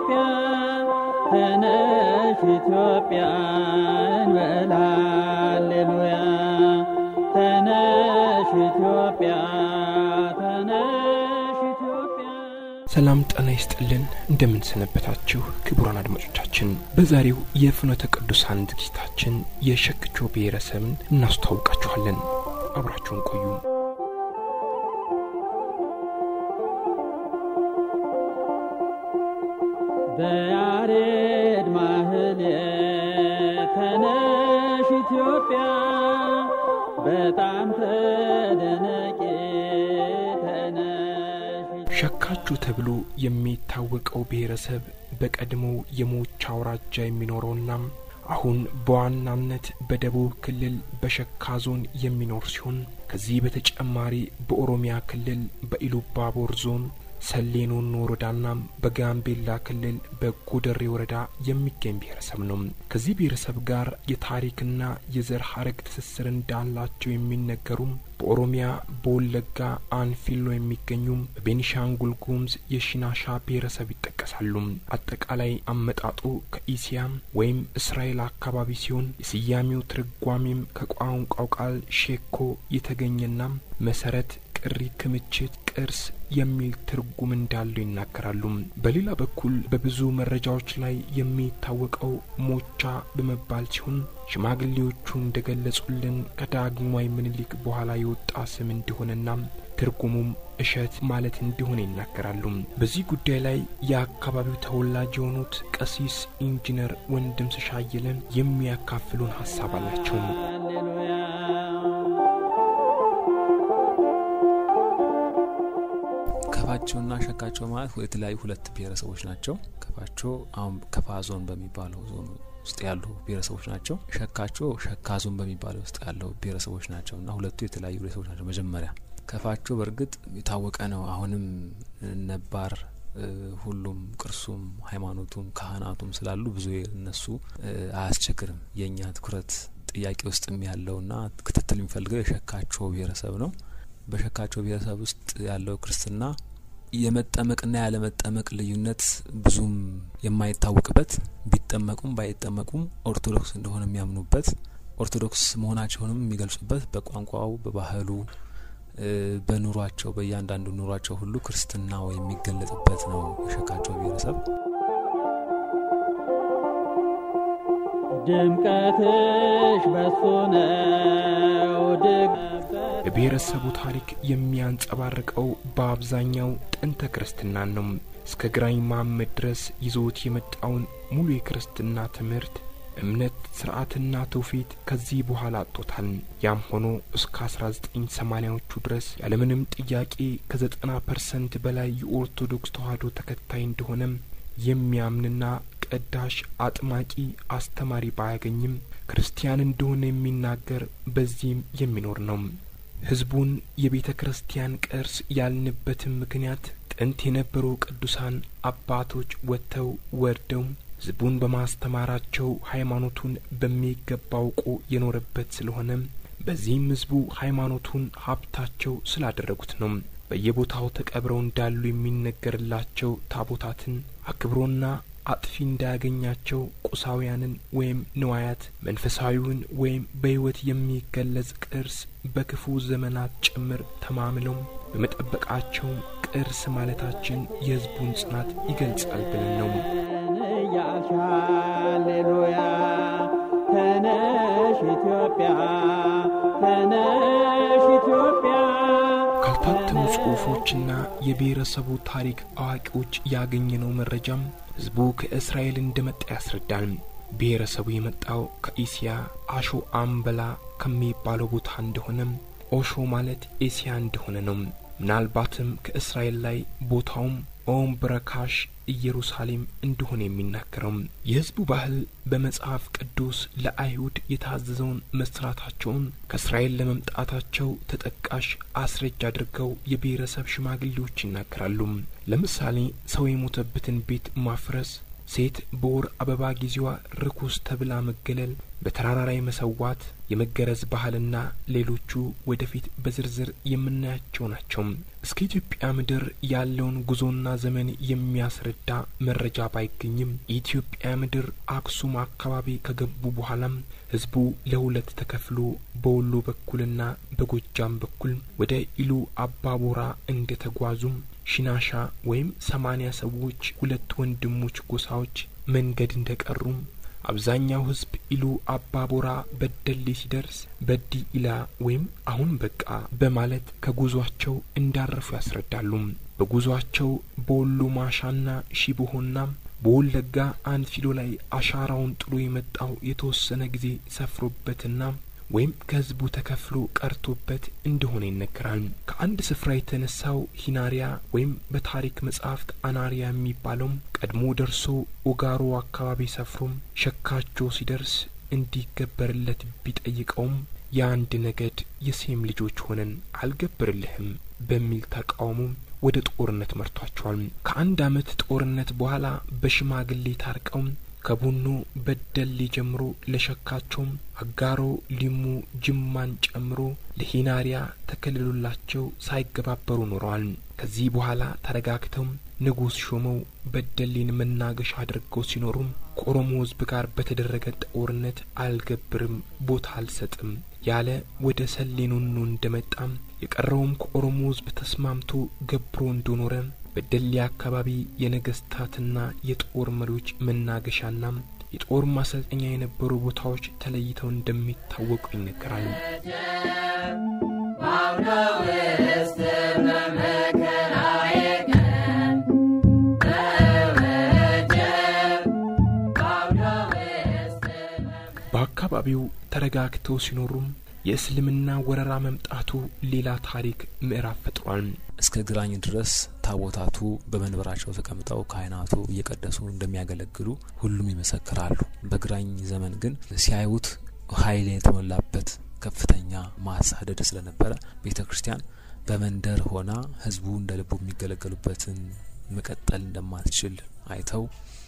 ኢትዮጵያ ተነሽ ኢትዮጵያ እንበል ሃሌሉያ ተነሽ ኢትዮጵያ ተነሽ ኢትዮጵያ ሰላም ጤና ይስጥልን። እንደምን ሰነበታችሁ ክቡራን አድማጮቻችን። በዛሬው የፍኖተ ቅዱሳን ዝግጅታችን የሸክቾ ብሔረሰብን እናስተዋውቃችኋለን። አብራችሁን ቆዩ። በያሬድ ማህሌት ተነሽ ኢትዮጵያ በጣም ተደነቂ ተነሽ ሸካቹ ተብሎ የሚታወቀው ብሔረሰብ በቀድሞው የሞቻ አውራጃ የሚኖረውና አሁን በዋናነት በደቡብ ክልል በሸካ ዞን የሚኖር ሲሆን ከዚህ በተጨማሪ በኦሮሚያ ክልል በኢሉባቦር ዞን ሰሌኖን ወረዳና በጋምቤላ ክልል በጎደሬ ወረዳ የሚገኝ ብሔረሰብ ነው። ከዚህ ብሔረሰብ ጋር የታሪክና የዘር ሀረግ ትስስር እንዳላቸው የሚነገሩም በኦሮሚያ በወለጋ አንፊሎ የሚገኙም በቤኒሻንጉል ጉሙዝ የሺናሻ ብሔረሰብ ይጠቀሳሉ። አጠቃላይ አመጣጡ ከኢሲያ ወይም እስራኤል አካባቢ ሲሆን የስያሜው ትርጓሜም ከቋንቋው ቃል ሼኮ የተገኘና መሰረት ቅሪ፣ ክምችት፣ ቅርስ የሚል ትርጉም እንዳለው ይናገራሉ። በሌላ በኩል በብዙ መረጃዎች ላይ የሚታወቀው ሞቻ በመባል ሲሆን ሽማግሌዎቹ እንደገለጹልን ከዳግማዊ ምኒልክ በኋላ የወጣ ስም እንደሆነና ትርጉሙም እሸት ማለት እንደሆነ ይናገራሉ። በዚህ ጉዳይ ላይ የአካባቢው ተወላጅ የሆኑት ቀሲስ ኢንጂነር ወንድም ስሻየለን የሚያካፍሉን ሀሳብ አላቸው። ሃሌሉያ ከፋቸውና ሸካቸው ማለት የተለያዩ ሁለት ብሔረሰቦች ናቸው። ከፋቸው አሁን ከፋ ዞን በሚባለው ዞን ውስጥ ያሉ ብሔረሰቦች ናቸው። ሸካቸው ሸካ ዞን በሚባለው ውስጥ ያለው ብሔረሰቦች ናቸው እና ሁለቱ የተለያዩ ብሔረሰቦች ናቸው። መጀመሪያ ከፋቸው በእርግጥ የታወቀ ነው። አሁንም ነባር ሁሉም ቅርሱም ሃይማኖቱም ካህናቱም ስላሉ ብዙ እነሱ አያስቸግርም። የእኛ ትኩረት ጥያቄ ውስጥም ያለውና ክትትል የሚፈልገው የሸካቸው ብሔረሰብ ነው። በሸካቸው ብሔረሰብ ውስጥ ያለው ክርስትና የመጠመቅና ያለመጠመቅ ልዩነት ብዙም የማይታወቅበት ቢጠመቁም ባይጠመቁም ኦርቶዶክስ እንደሆነ የሚያምኑበት ኦርቶዶክስ መሆናቸውንም የሚገልጹበት በቋንቋው፣ በባህሉ፣ በኑሯቸው በእያንዳንዱ ኑሯቸው ሁሉ ክርስትናው የሚገለጥበት ነው የሸካቸው ብሔረሰብ። ድምቀትሽ በሱ ነው ድግ የብሔረሰቡ ታሪክ የሚያንጸባርቀው በአብዛኛው ጥንተ ክርስትናን ነው። እስከ ግራኝ መሐመድ ድረስ ይዞት የመጣውን ሙሉ የክርስትና ትምህርት እምነት፣ ስርዓትና ትውፊት ከዚህ በኋላ አጥቶታል። ያም ሆኖ እስከ 1980ዎቹ ድረስ ያለምንም ጥያቄ ከዘጠና ፐርሰንት በላይ የኦርቶዶክስ ተዋሕዶ ተከታይ እንደሆነም የሚያምንና ቀዳሽ፣ አጥማቂ፣ አስተማሪ ባያገኝም ክርስቲያን እንደሆነ የሚናገር በዚህም የሚኖር ነው። ህዝቡን የቤተ ክርስቲያን ቅርስ ያልንበትም ምክንያት ጥንት የነበሩ ቅዱሳን አባቶች ወጥተው ወርደው ህዝቡን በማስተማራቸው ሃይማኖቱን በሚገባ አውቆ የኖረበት ስለሆነ በዚህም ህዝቡ ሃይማኖቱን ሀብታቸው ስላደረጉት ነው። በየቦታው ተቀብረው እንዳሉ የሚነገርላቸው ታቦታትን አክብሮና አጥፊ እንዳያገኛቸው ቁሳውያንን ወይም ንዋያት መንፈሳዊውን ወይም በሕይወት የሚገለጽ ቅርስ በክፉ ዘመናት ጭምር ተማምለው በመጠበቃቸው ቅርስ ማለታችን የህዝቡን ጽናት ይገልጻል ብለን ነው። እያልሽ ሃሌሉያ ተነሽ ኢትዮጵያ ተነሽ ኢትዮጵያ ካልታተሙ ጽሑፎችና የብሔረሰቡ ታሪክ አዋቂዎች ያገኘነው መረጃም ህዝቡ ከእስራኤል እንደመጣ ያስረዳል። ብሔረሰቡ የመጣው ከኢሲያ አሾ አምበላ ከሚባለው ቦታ እንደሆነም ኦሾ ማለት ኤሲያ እንደሆነ ነው። ምናልባትም ከእስራኤል ላይ ቦታውም ኦም ብረካሽ ኢየሩሳሌም እንደሆነ የሚናገረው የህዝቡ ባህል በመጽሐፍ ቅዱስ ለአይሁድ የታዘዘውን መስራታቸውን ከእስራኤል ለመምጣታቸው ተጠቃሽ አስረጅ አድርገው የብሔረሰብ ሽማግሌዎች ይናገራሉ። ለምሳሌ ሰው የሞተበትን ቤት ማፍረስ፣ ሴት በወር አበባ ጊዜዋ ርኩስ ተብላ መገለል፣ በተራራ ላይ መሰዋት፣ የመገረዝ ባህልና ሌሎቹ ወደፊት በዝርዝር የምናያቸው ናቸው። እስከ ኢትዮጵያ ምድር ያለውን ጉዞና ዘመን የሚያስረዳ መረጃ ባይገኝም የኢትዮጵያ ምድር አክሱም አካባቢ ከገቡ በኋላም ህዝቡ ለሁለት ተከፍሎ በወሎ በኩልና በጎጃም በኩል ወደ ኢሉ አባቦራ እንደ ተጓዙም ሽናሻ ወይም ሰማኒያ ሰዎች ሁለት ወንድሞች ጎሳዎች መንገድ እንደ ቀሩም አብዛኛው ህዝብ ኢሉ አባቦራ በደሌ ሲደርስ በዲ ኢላ ወይም አሁን በቃ በማለት ከጉዟቸው እንዳረፉ ያስረዳሉ። በጉዟቸው በወሎ ማሻና ሺቦሆና በወለጋ አንፊሎ ላይ አሻራውን ጥሎ የመጣው የተወሰነ ጊዜ ሰፍሮበትና ወይም ከህዝቡ ተከፍሎ ቀርቶበት እንደሆነ ይነገራል። ከአንድ ስፍራ የተነሳው ሂናሪያ ወይም በታሪክ መጻሕፍት አናሪያ የሚባለውም ቀድሞ ደርሶ ኦጋሮ አካባቢ ሰፍሮም ሸካቾ ሲደርስ እንዲገበርለት ቢጠይቀውም የአንድ ነገድ የሴም ልጆች ሆነን አልገብርልህም በሚል ተቃውሞ ወደ ጦርነት መርቷቸዋል። ከአንድ አመት ጦርነት በኋላ በሽማግሌ ታርቀው ከቡኖ በደሌ ጀምሮ ለሸካቸውም አጋሮ፣ ሊሙ፣ ጅማን ጨምሮ ለሂናሪያ ተከልሎላቸው ሳይገባበሩ ኖረዋል። ከዚህ በኋላ ተረጋግተው ንጉሥ ሾመው በደሌን መናገሻ አድርገው ሲኖሩም ከኦሮሞ ሕዝብ ጋር በተደረገ ጦርነት አልገብርም፣ ቦታ አልሰጥም ያለ ወደ ሰሌኖኖ እንደመጣም የቀረውም ከኦሮሞ ሕዝብ ተስማምቶ ገብሮ እንደኖረ በደሌ አካባቢ የነገስታትና የጦር መሪዎች መናገሻና የጦር ማሰልጠኛ የነበሩ ቦታዎች ተለይተው እንደሚታወቁ ይነገራል። በአካባቢው ተረጋግተው ሲኖሩም የእስልምና ወረራ መምጣቱ ሌላ ታሪክ ምዕራፍ ፈጥሯል። እስከ ግራኝ ድረስ ታቦታቱ በመንበራቸው ተቀምጠው ካህናቱ እየቀደሱ እንደሚያገለግሉ ሁሉም ይመሰክራሉ። በግራኝ ዘመን ግን ሲያዩት ኃይል የተሞላበት ከፍተኛ ማሳደድ ስለነበረ ቤተ ክርስቲያን በመንደር ሆና ህዝቡ እንደ ልቡ የሚገለገሉበትን መቀጠል እንደማትችል አይተው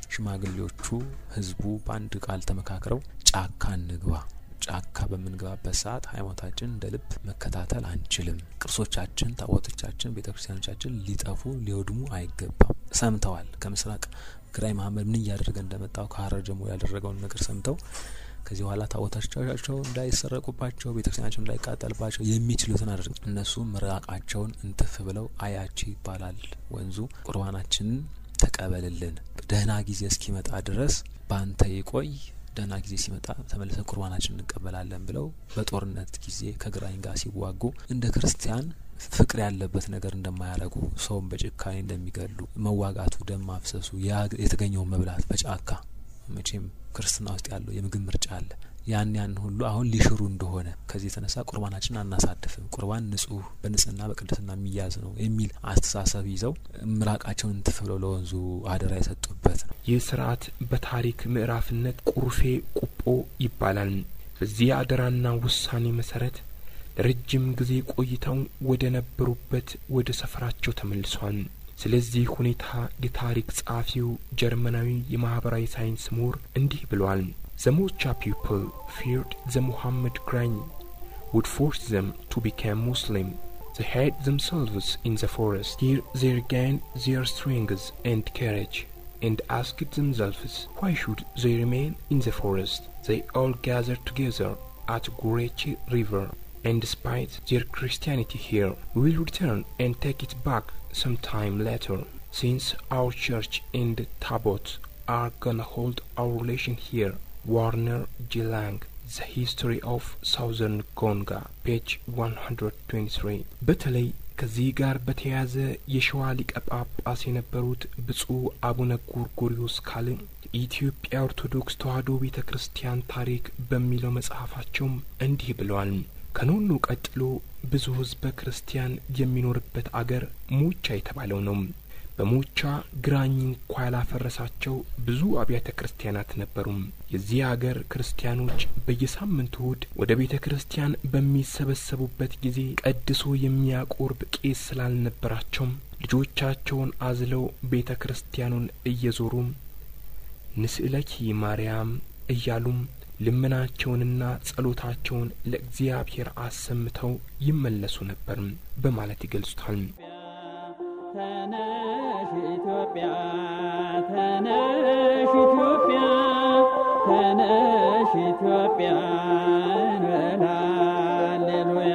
ሽማግሌዎቹ ህዝቡ በአንድ ቃል ተመካክረው ጫካ እንግባ ጫካ በምንገባበት ሰዓት ሃይማኖታችን እንደ ልብ መከታተል አንችልም። ቅርሶቻችን፣ ታቦቶቻችን፣ ቤተ ክርስቲያኖቻችን ሊጠፉ ሊወድሙ አይገባም። ሰምተዋል። ከምስራቅ ግራኝ መሀመድ ምን እያደረገ እንደመጣው ከሀረር ጀምሮ ያደረገውን ነገር ሰምተው ከዚህ በኋላ ታቦቶቻቸው እንዳይሰረቁባቸው፣ ቤተ ክርስቲያናቸው እንዳይቃጠልባቸው የሚችሉትን አድርገው እነሱ ምራቃቸውን እንትፍ ብለው አያቺ ይባላል ወንዙ ቁርባናችንን ተቀበልልን፣ ደህና ጊዜ እስኪመጣ ድረስ ባንተ ይቆይ ደህና ጊዜ ሲመጣ ተመልሰን ቁርባናችን እንቀበላለን ብለው በጦርነት ጊዜ ከግራኝ ጋር ሲዋጉ እንደ ክርስቲያን ፍቅር ያለበት ነገር እንደማያደርጉ ሰውን በጭካኔ እንደሚገሉ መዋጋቱ፣ ደም ማፍሰሱ፣ የተገኘውን መብላት በጫካ መቼም ክርስትና ውስጥ ያለው የምግብ ምርጫ አለ። ያን ያን ሁሉ አሁን ሊሽሩ እንደሆነ ከዚህ የተነሳ ቁርባናችን አናሳድፍም፣ ቁርባን ንጹህ በንጽህና በቅድስና የሚያዝ ነው የሚል አስተሳሰብ ይዘው ምራቃቸውን እንትፍ ብለው ለወንዙ አደራ የሰጡበት ነው። ይህ ስርዓት በታሪክ ምዕራፍነት ቁርፌ ቁጶ ይባላል። በዚህ አደራና ውሳኔ መሰረት ለረጅም ጊዜ ቆይተው ወደ ነበሩበት ወደ ሰፈራቸው ተመልሷል። ስለዚህ ሁኔታ የታሪክ ጸሐፊው ጀርመናዊ የማህበራዊ ሳይንስ ምሁር እንዲህ ብለዋል። The Mocha people feared the Muhammad Grain would force them to become Muslim. They hid themselves in the forest. Here they regained their strength and courage and asked themselves why should they remain in the forest. They all gathered together at Gurechi River and despite their Christianity here, we will return and take it back some time later, since our church and Tabot are gonna hold our relation here. Warner G. Lang, The History of Southern Conga, page 123 በተለይ ከዚህ ጋር በተያያዘ የሸዋ ሊቀ ጳጳስ የነበሩት ብፁዕ አቡነ ጎርጎሪዮስ ካል የኢትዮጵያ ኦርቶዶክስ ተዋሕዶ ቤተ ክርስቲያን ታሪክ በሚለው መጽሐፋቸውም እንዲህ ብለዋል። ከኖኑ ቀጥሎ ብዙ ሕዝበ ክርስቲያን የሚኖርበት አገር ሞቻ የተባለው ነው። በሞቻ ግራኝ እንኳ ያላፈረሳቸው ብዙ አብያተ ክርስቲያናት ነበሩም። የዚህ አገር ክርስቲያኖች በየሳምንቱ እሁድ ወደ ቤተ ክርስቲያን በሚሰበሰቡበት ጊዜ ቀድሶ የሚያቆርብ ቄስ ስላልነበራቸውም ልጆቻቸውን አዝለው ቤተ ክርስቲያኑን እየዞሩም ንስእለኪ ማርያም እያሉም ልመናቸውንና ጸሎታቸውን ለእግዚአብሔር አሰምተው ይመለሱ ነበር በማለት ይገልጹታል። ተነሽ ኢትዮጵያ ተነሽ ኢትዮጵያ ተነሽ ኢትዮጵያ እንበል ሃሌሉያ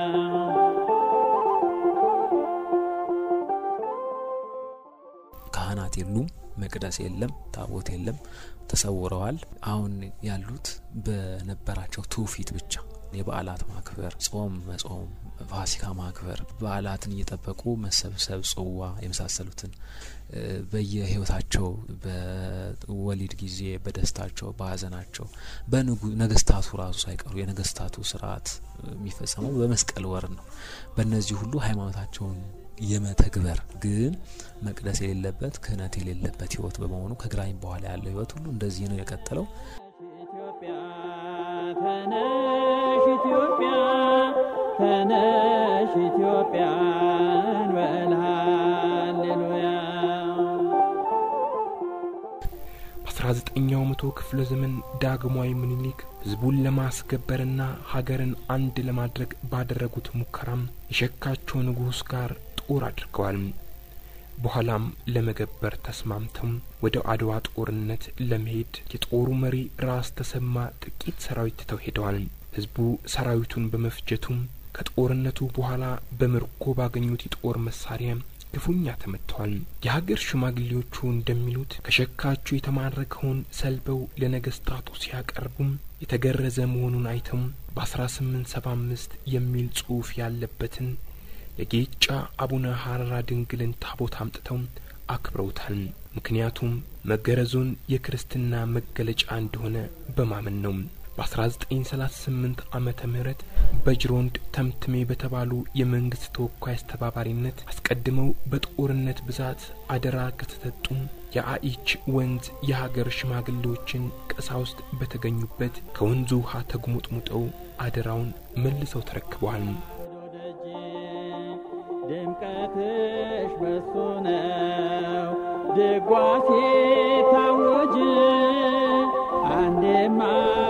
ካህናት የሉም፣ መቅደስ የለም፣ ታቦት የለም፣ ተሰውረዋል። አሁን ያሉት በነበራቸው ትውፊት ብቻ የበዓላት ማክበር፣ ጾም መጾም፣ ፋሲካ ማክበር፣ በዓላትን እየጠበቁ መሰብሰብ፣ ጽዋ የመሳሰሉትን በየህይወታቸው በወሊድ ጊዜ፣ በደስታቸው፣ በሀዘናቸው በነገስታቱ ራሱ ሳይቀሩ የነገስታቱ ስርዓት የሚፈጸመው በመስቀል ወር ነው። በእነዚህ ሁሉ ሃይማኖታቸውን የመተግበር ግን መቅደስ የሌለበት ክህነት የሌለበት ህይወት በመሆኑ ከግራኝ በኋላ ያለው ህይወት ሁሉ እንደዚህ ነው የቀጠለው። ኢትዮጵያ ተነሽ ኢትዮጵያ ተነሽ ኢትዮጵያ እንበል ሃሌሉያ በ19ኛው መቶ ክፍለ ዘመን ዳግማዊ ምኒልክ ህዝቡን ለማስገበርና ሀገርን አንድ ለማድረግ ባደረጉት ሙከራም የሸካቸው ንጉሥ ጋር ጦር አድርገዋል። በኋላም ለመገበር ተስማምተው ወደ አድዋ ጦርነት ለመሄድ የጦሩ መሪ ራስ ተሰማ ጥቂት ሰራዊት ትተው ሄደዋል። ህዝቡ ሰራዊቱን በመፍጀቱም ከጦርነቱ በኋላ በምርኮ ባገኙት የጦር መሳሪያ ክፉኛ ተመትተዋል። የሀገር ሽማግሌዎቹ እንደሚሉት ከሸካቸው የተማረከውን ሰልበው ለነገስታቱ ሲያቀርቡም የተገረዘ መሆኑን አይተው በ1875 የሚል ጽሑፍ ያለበትን የጌጫ አቡነ ሀረራ ድንግልን ታቦት አምጥተው አክብረውታል። ምክንያቱም መገረዙን የክርስትና መገለጫ እንደሆነ በማመን ነው። በ1938 ዓመተ ምህረት በጅሮንድ ተምትሜ በተባሉ የመንግስት ተወካይ አስተባባሪነት አስቀድመው በጦርነት ብዛት አደራ ከተሰጡም የአኢች ወንዝ የሀገር ሽማግሌዎችን ቀሳውስት በተገኙበት ከወንዙ ውሃ ተጉሙጥሙጠው አደራውን መልሰው ተረክበዋል። ደጅ ድምቀትሽ በሱ ነው ድጓ ሲታወጅ አንዴም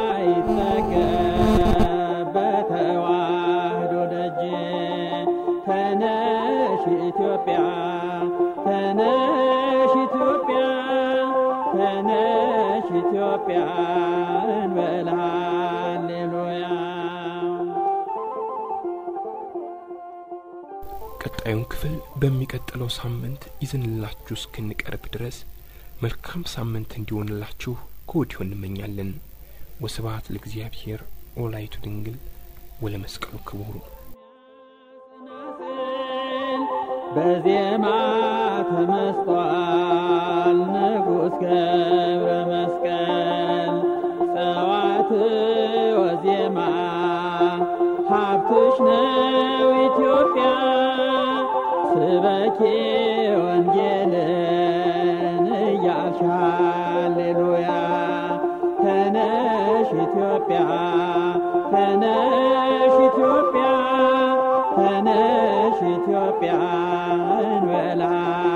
አይጠገብ በተዋህዶ ደጅ ተነሽ ኢትዮጵያ ተነሽ ኢትዮጵያ ተነሽ ኢትዮጵያ እንበል ሃሌሉያ ቀጣዩን ክፍል በሚቀጥለው ሳምንት ይዘንላችሁ እስክንቀርብ ድረስ መልካም ሳምንት እንዲሆንላችሁ ከወዲሁ እንመኛለን። ወስብሐት ለእግዚአብሔር ወላይቱ ድንግል ወለመስቀሉ ክቡር። በዜማ ተመስጧል ንጉሥ ገብረ መስቀል ጸዋት ወዜማ ሀብትሽ ነው ኢትዮጵያ ስበኪ ወንጌልን እያልሽ ሃሌሉያ ተነሽ ኢትዮጵያ ተነሽ ኢትዮጵያ ተነሽ ኢትዮጵያ እንበላ